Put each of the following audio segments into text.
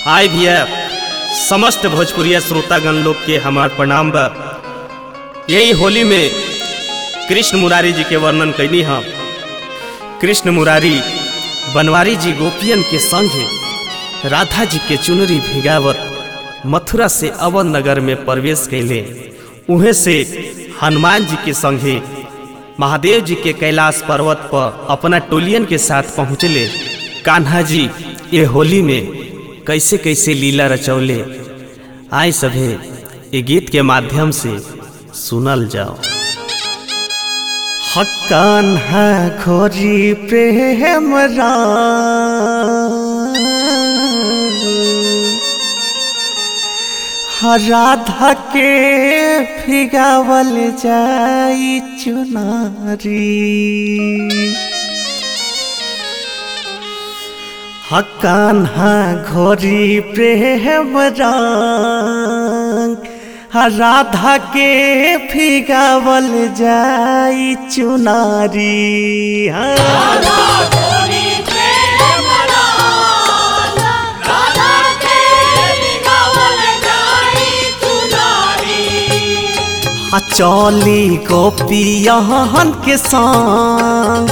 आय भैया समस्त भोजपुरिया श्रोतागण लोग के हमार प्रणाम बा यही होली में कृष्ण मुरारी जी के वर्णन कैनी हम कृष्ण मुरारी बनवारी जी गोपियन के संगे राधा जी के चुनरी भिगावत मथुरा से अवध नगर में प्रवेश कैले उहे से हनुमान जी के संगे महादेव जी के कैलाश पर्वत पर अपना टोलियन के साथ पहुँचले कान्हा जी ये होली में कैसे कैसे लीला रचौले आए सभे ये गीत के माध्यम से सुनल जाओ हकान्हा खोरी प्रेम राधा के फिगावल जाई चुनारी हकान्हा घोरी प्रेम रंग राधा के फिगावल जाई चुनारी हाँ। हाँ, चौली गोपियन के संग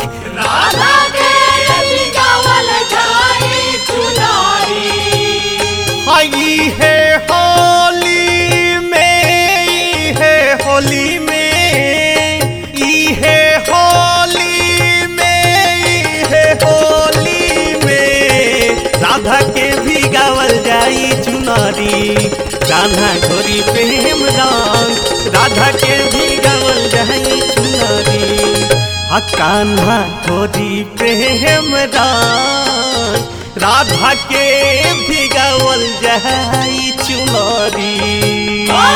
आई है होली में ई है होली में ई है होली में ई है होली में राधा के भी गावल जाई चुनारी कान्हा घोरी प्रेम रंग राधा के भी गावल जाई चुनारी हा कान्हा घोरी प्रेम रंग राधा के भी गावल जाई चुनारी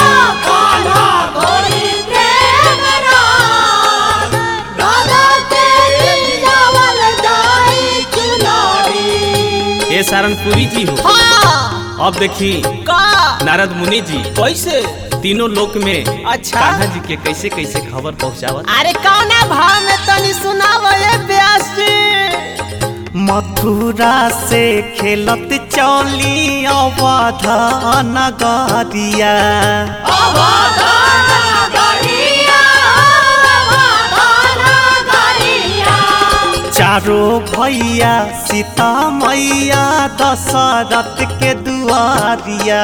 ये सारनपुरी जी हो अब देखी नारद मुनि जी कैसे तीनों लोक में अच्छा। कान्हा जी के कैसे कैसे खबर पहुंचावत अरे कौना भाव में तनी सुनावो ये व्यास जी मथुरा से खेलत चौली अवध नगरिया चारो भैया सीता मैया दशरथ के दुआरिया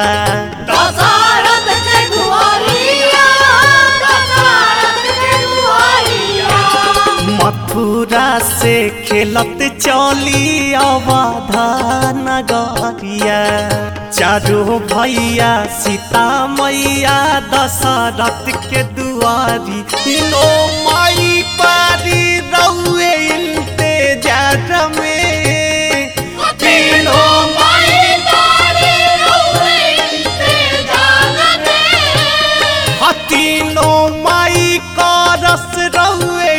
मथुरा से खेलत चौली अवध नगरिया चारो भैया सीता मैया दशरथ के दुआरी तीनों माई पारी रउए इंतजार में तीनों तीनों माई का रस रउए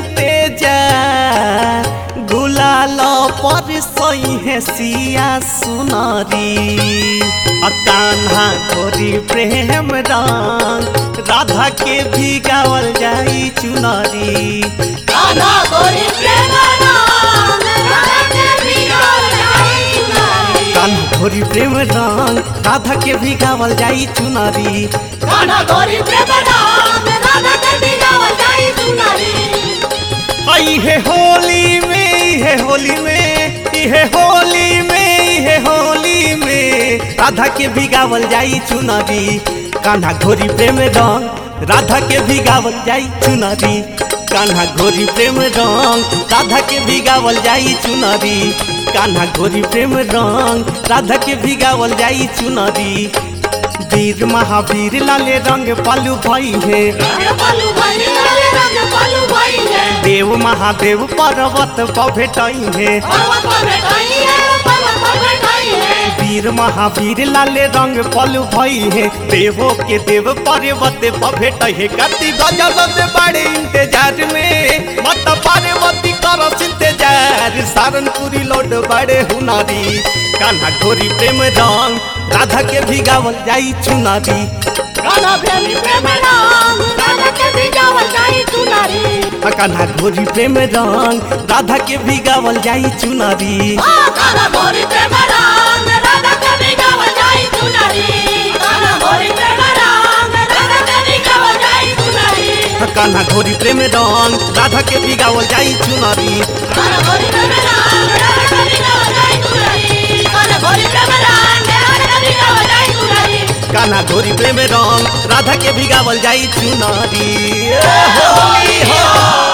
इंतजार गुलाल पर सही है सिया सुनारी कान्हा गोरी प्रेम रंग राधा के भी गावल जाई चुनारी कान्हा गोरी प्रेम रंग राधा के भी गावल जाई चुनारी आई है होली में ई है होली में ई है होली में ई है होली में राधा के भी गावल जाई चुनारी कान्हा घोरी प्रेम रंग राधा के भी गावल जाई चुनारी कान्हा घोरी प्रेम रंग राधा के भी गावल जाई चुनारी कान्हा घोरी प्रेम रंग राधा के भी गावल जाई चुनारी वीर महावीर लाले रंग पालू भाई है देव महादेव पर्वत पर भेटाई है वीर महावीर लाले रंग पलू भई है देवो के देव पर्वत पर भेटाई है कति गजल बड़े इंतजार में मत पार्वती कर इंतजार सारनपुरी लोड बड़े हुनारी कान्हा घोरी प्रेम रंग राधा के भी गावल जाई चुनारी कान्हा घोरी प्रेम रंग राधा के भी गावल जाई चुनारी काला गोरी प्रेम राम राधा कभी गाव कान्हा घोरी प्रेम रंग राधा के बिगावल जाई चुनरी कान्हा घोरी प्रेम रंग राधा के बिगावल जाई चुनरी ए होली हो